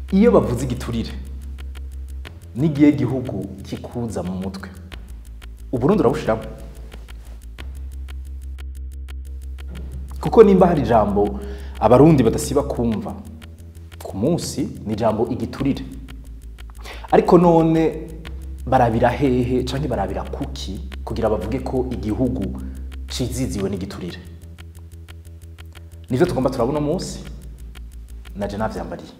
iyo bavuze igiturire n'igihe gihugu kikuza mu mutwe uburundi urabushiramo kuko nimba hari ijambo abarundi badasiba kumva ku munsi ni ijambo igiturire ariko none barabira hehe canke barabira kuki kugira bavuge ko igihugu ciziziwe n'igiturire nivyo tugomba turabona umunsi naje navyambariye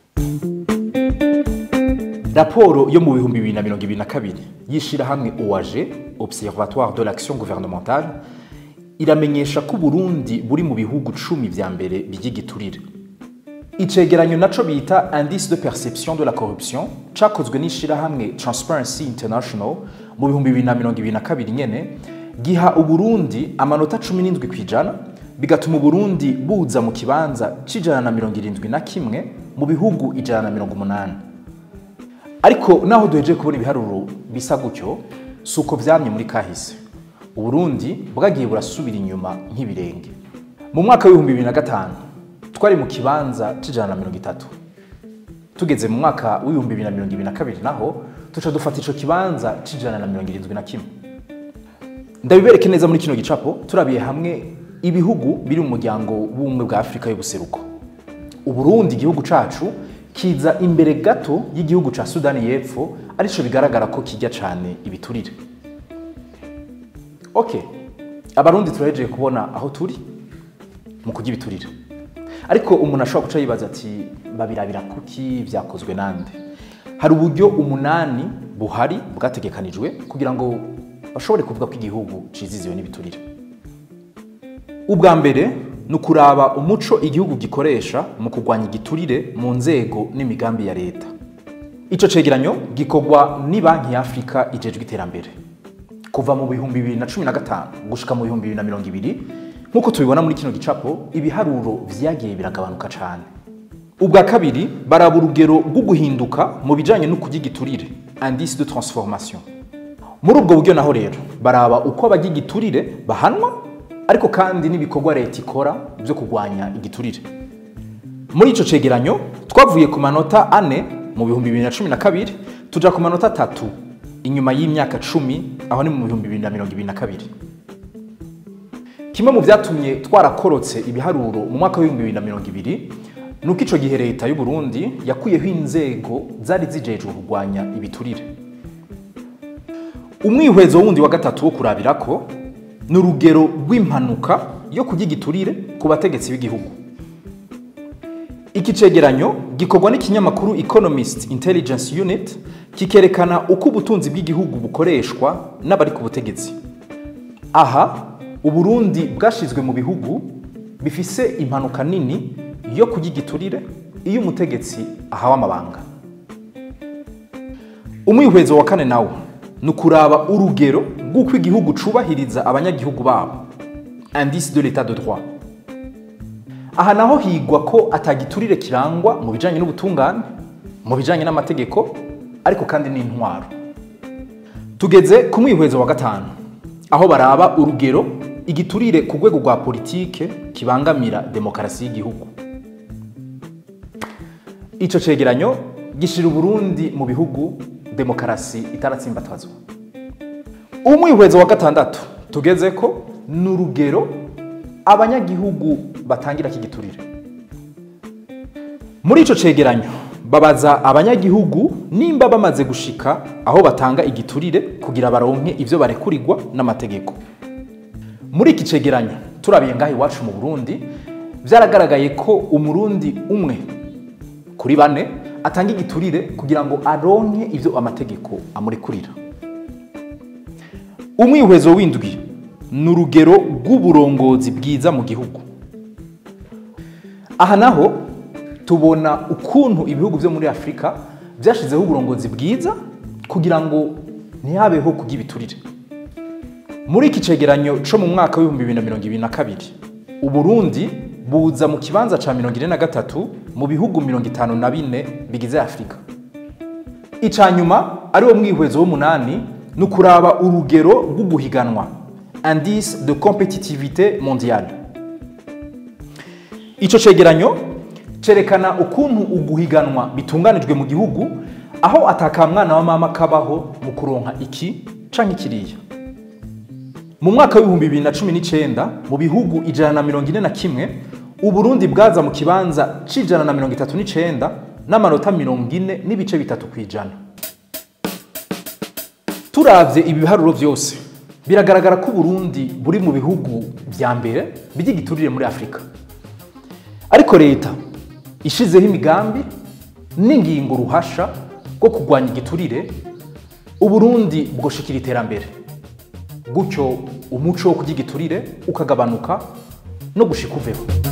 raporo yo mu bihumbi bibiri na mirongo ibiri na kabiri y'ishirahamwe oag observatoire de l'action gouvernementale iramenyesha ko uburundi buri mu bihugu cumi vya mbere by'igiturire icegeranyo naco bita indice de perception de la corruption cakozwe n'ishirahamwe transparency international mu bihumbi bibiri na mirongo ibiri na kabiri nyene giha uburundi amanota cumi n'indwi kw'ijana bigatuma uburundi buza mu kibanza c'ijana na mirongo irindwi na kimwe mu bihugu ijana na mirongo umunani ariko naho duhejeje kubona ibiharuro bisa gutyo si uko vyamye muri kahise uburundi bwagiye burasubira inyuma nk'ibirenge mu mwaka w'ibihumbi bibiri na gatanu twari mu kibanza c'ijana na mirongo itatu tugeze mu mwaka w'ibihumbi bibiri na mirongo ibiri na kabiri naho tuca dufata ico kibanza c'ijana na mirongo irindwi na kimwe ndabibereke neza muri kino gicapo turabiye hamwe ibihugu biri mu muryango w'ubumwe bwa afurika y'ubuseruko uburundi igihugu cacu kiza imbere gato y'igihugu ca sudani y'epfo arico bigaragara ko kijya cane ibiturire ok abarundi turahejeje kubona aho turi mu kurya ibiturire ariko umuntu ashobora guca yibaza ati babirabira kuki vyakozwe nande hari uburyo umunani buhari bwategekanijwe kugira ngo bashobore kuvuga ko igihugu ciziziwe n'ibiturire ubwa mbere ni ukuraba umuco igihugu gikoresha mu kurwanya igiturire mu nzego n'imigambi ya leta ico cegeranyo gikorwa ni banki ya afurika ijejwe iterambere kuva mu bihumbi bibiri na cumi na gatanu gushika mu bihumbi bibiri na mirongo ibiri nk'uko tubibona muri kino gicapo ibiharuro vyagiye biragabanuka cane ubwa kabiri baraba urugero rwo guhinduka mu bijanye no kurya igiturire indice de transformation muri ubwo buryo naho rero baraba uko abajya igiturire bahanwa ariko kandi n'ibikorwa leta ikora byo kurwanya igiturire muri ico cegeranyo twavuye ku manota ane mu bihumbi bibiri na cumi na kabiri tuja ku manota atatu inyuma y'imyaka cumi aho ni mu bihumbi bibiri na mirongo ibiri na kabiri kimwe mu vyatumye twarakorotse ibiharuro mu mwaka w'ibihumbi bibiri na mirongo ibiri ni uko ico gihe leta y'u Burundi yakuyeho inzego zari zijejwe kurwanya ibiturire umwihwezo wundi wa gatatu wo kurabirako ni urugero rw'impanuka yo kurya igiturire ku bategetsi b'igihugu iki cegeranyo gikorwa n'ikinyamakuru economist intelligence unit kikerekana uko ubutunzi bw'igihugu bukoreshwa n'abari ku butegetsi aha uburundi bwashizwe mu bihugu bifise impanuka nini yo kurya igiturire iyo umutegetsi ahawe amabanga umwihwezo wa kane nawo ni ukuraba urugero rw'uko igihugu cubahiriza abanyagihugu babo indice de l'état de droit aha naho higwa ko atagiturire kirangwa mu bijanye n'ubutungane mu bijanye n'amategeko ariko kandi n'intwaro tugeze ku mwihwezo wa gatanu aho baraba urugero igiturire ku rwego rwa politike kibangamira demokarasi y'igihugu ico cegeranyo gishira uburundi mu bihugu demokarasi itaratsimbatazwa umwihwezo wa gatandatu tugeze ko ni urugero abanyagihugu batangira kigiturire muri ico cegeranyo babaza abanyagihugu nimba bamaze gushika aho batanga igiturire kugira baronke ivyo barekurirwa n'amategeko muri iki cegeranyo turabiye ngaho iwacu mu burundi vyaragaragaye ko umurundi umwe kuri bane atanga igiturire kugira ngo aronke ivyo amategeko amurekurira umwihwezo w'indwi ni urugero rw'uburongozi bwiza mu gihugu aha naho tubona ukuntu ibihugu vyo muri afurika vyashizeho uburongozi bwiza kugira ngo ntihabeho kurya ibiturire muri iki cegeranyo co mu mwaka w'ibihumbi bibiri na mirongo ibiri na kabiri uburundi buza mu kibanza ca mirongo ine na gatatu mu bihugu mirongo itanu na bine bigize afurika ica nyuma ariwo mwihwezo w'umunani ni ukuraba urugero rwo guhiganwa indice de competitivité mondiale ico cegeranyo cerekana ukuntu uguhiganwa bitunganijwe mu gihugu aho atakamwana wa mama kabaho mu kuronka iki canke kiriya mu mwaka w'ibihumbi bibiri na cumi n'icenda mu bihugu ijana na mirongo ine na kimwe uburundi bwaza mu kibanza c'ijana na mirongo itatu n'icenda n'amanota mirongo ine n'ibice bitatu ku ijana turavye ibi biharuro vyose biragaragara ko uburundi buri mu bihugu vya mbere by'igiturire muri afurika ariko leta ishizeho imigambi n'ingingo ruhasha bwo kurwanya igiturire uburundi bwoshikira iterambere gutyo umuco wo kurya igiturire ukagabanuka no gushika uveho